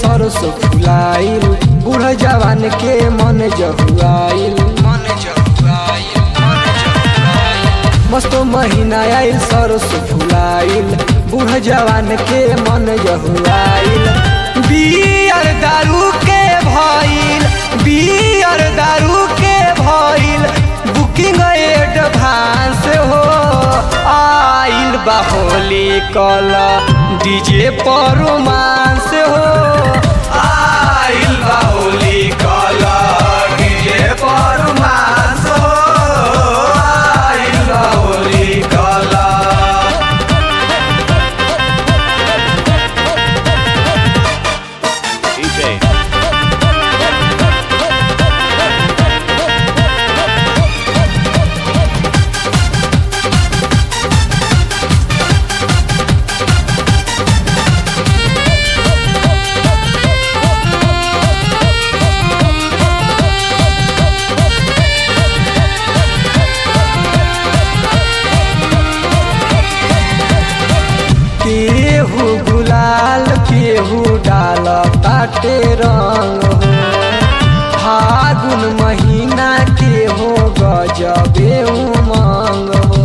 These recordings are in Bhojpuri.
सरसो फुलाइल बूढ़ जवान के मन जहुआइल मन जहुआइल मन जहुआइल मस्त महीना आइल सरसो फुलाइल बूढ़ जवान के मन जहुआइल बियर दारू के भइल बियर दारू के भइल बुकिंग एडवांस हो आइल बा होली कल डीजे पर रोमांस हो आइल बा होली कल डीजे पर रोमांस हो आइल बा होली कल DJ. केहू गुलाल केहू डाल ताटे रंग हो फागुन महीना के हो गजबे उमंग हो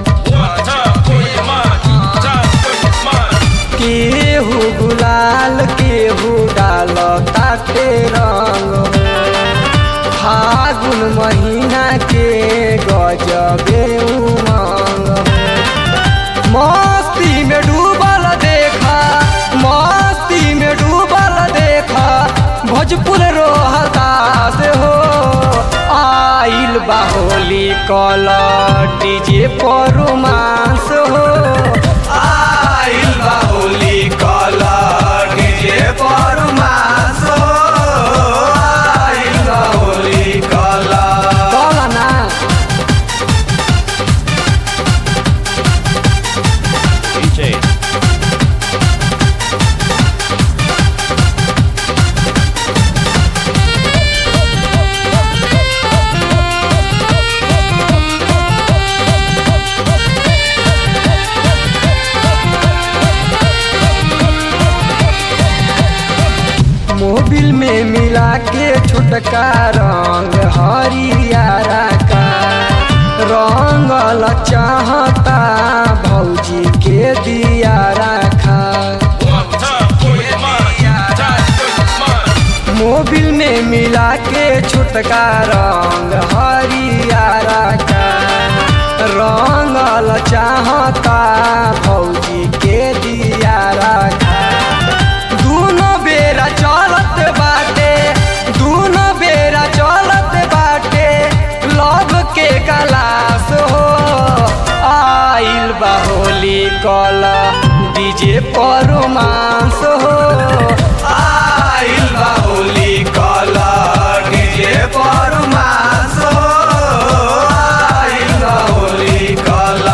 केहू गुलाल केहू डाल ताटे रंग हो फागुन महीना के गजबे उमंग हो मस्ती में डूबल देखा मस्ती में डूबल देखा भोजपुर रोहता से हो आइल बाहोली कल डीजे पर रोमांस हो आइल बाहोली कल डीजे पर रोमांस हो आइल बाहोली कल कल ना DJ. मोबिल में मिला के छोटका रंग हरियारा का रंगल चाहता भौजी के दिया रखा मोबिल में मिला के छोटका रंग हरियारा का रंगल चाहता भौजी के दिया रखा दूनो बेरा चलत बाटे दूनो बेरा चलत बाटे लव के गलास हो आइल बा होली कल डीजे पर रोमांस हो आइल बा होली कल डीजे पर रोमांस हो आइल बा होली कल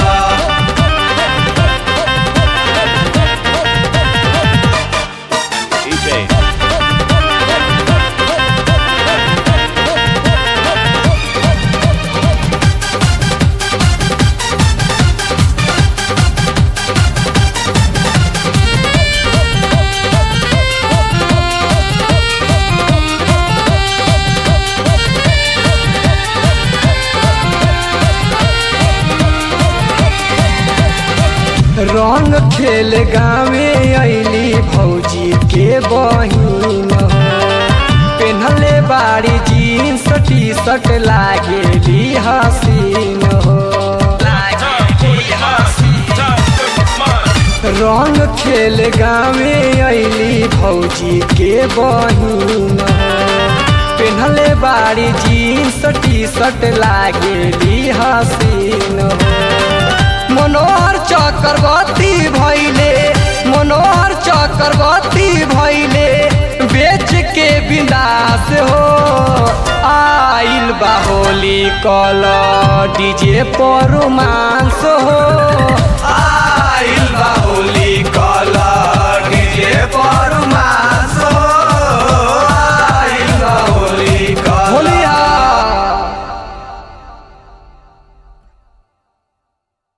DJ. रंग खेल गावे अली भौजी के बहिन हो पेन्हले बाड़ी जीन्स टी शर्ट लागेली हसीन हो रंग खेल गावे अली भौजी के बहिन हो पेन्हले बाड़ी जीन्स टी शर्ट लागेली हसीन हो मनोहर चक्रवर्ती भैले मनोहर चक्रवर्ती भैले बेच के विनाश हो आइल बाहोली कल डीजे पर रोमांस हो आइल बाहोली